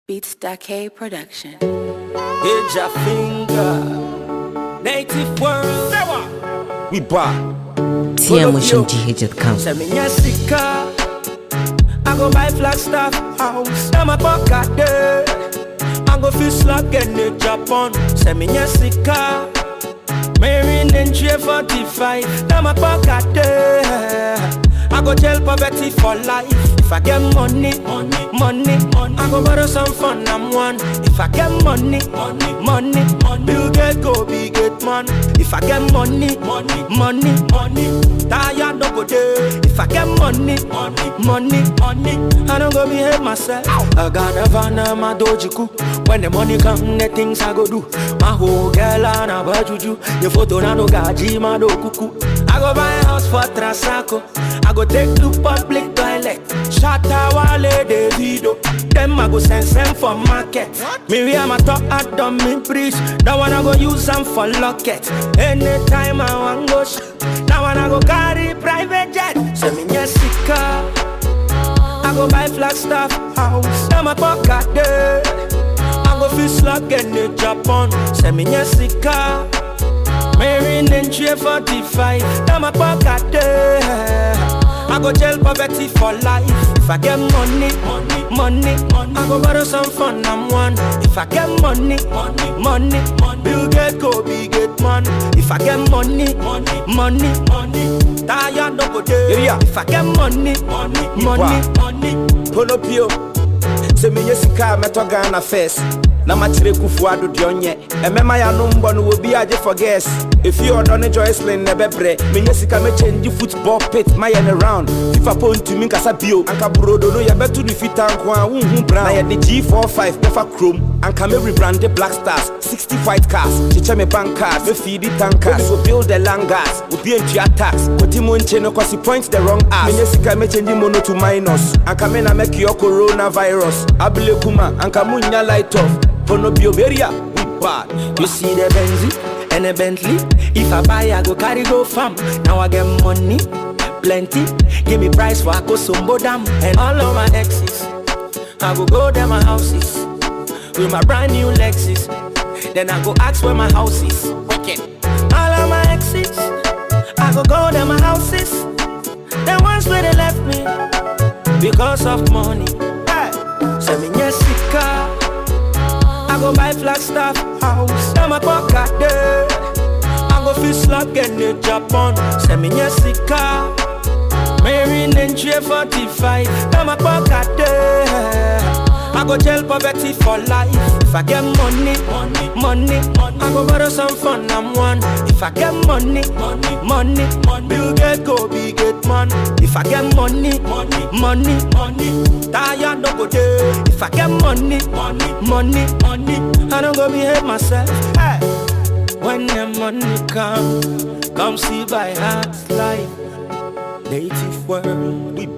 Beats K Production. Age a finger. Native world. We back. TMotion GH.com. Send me your sika. I go buy Flagstaff house. Now my pocket there. I go feel slap get the Japan. Send me your sika. Marine and 45. Now my pocket there. I go jail poverty for life. If I get money, money, money, money. I go borrow some fun, I'm one. If I get money, money, money, money. Bill get go big get man. If I get money, money, money, money. Tired no go there. If I get money, money, money, money. I don't go behave myself. I got a van and my dojiku. When the money come, the things I go do. My whole girl and a bajuju. The photo na no gaji, my do kuku. I go buy a house for Trasaco. I go take to public toilet. Shatta Wale Davido. Them I go send send for market. Me we am a top at dumb me preach. That one I go use them for locket. Anytime I want go sh- That one I go carry private jet. Send me your sika. I go buy Flagstaff house. Now my pocket there. I go feel slug in the Japan. Send me your sika. Marine and 45. Now my pocket there. I go jail poverty for life. If I get money, money, money, money. I go borrow some fun, I'm one. If I get money, money, money, money. Bill get go big get man. If I get money, money, money, money. Tired no go there. Yeah. If I get money, money, money, money. Ponopio sɛ menyɛ sika a mɛtɔ ghana first na makyerɛ kufuo ado deɛ ɔnyɛ ɛmɛma yɛ ano mbɔ no wɔ bi agye for gas ɛfie ɔdɔ ne joycelin na ɛbɛbrɛ menyɛ sika mɛkyɛngye football pit mayɛ ne round fifa po ntumi nkasa bio anka burodo no yɛbɛto ne fita nko a wonhu brown na yɛde g45 bɛfa kurom anka mɛrebrande black stars 60 white cars kyekyɛ me bank cars mɛfiidi tankers will build the langas obi antua tax kɔti mu nkye no cause he points the wrong ass menyɛ sika mɛkyɛngye mono to minus anka me na mɛkiɔ coronavirus abele kuma anka munya light off pono bioberia we bad You see the Benzie and the Bentley. If I buy, I go carry go farm. Now I get money, plenty. Give me price for I go sombo dam and all of my exes. I go go there my houses with my brand new Lexus. Then I go ask where my house is. Wicked. All of my exes. I go go there my houses. Then once where they left me because of money. Hey, send me your sika. I go buy Flagstaff house. Now my pocket there. I go feel slap in the Japan. Send me your sika. Marine and 45. Now my pocket there. I go jail poverty for life. If I get money, money, money, money. I go borrow some fun, I'm one. If I get money, money, money, money. Bill get go big get man. If I get money, money, money, money. Tired no go there. If I get money, money, money, money. I don't go behave myself. Hey. When the money come, come see by heart life. Native world, we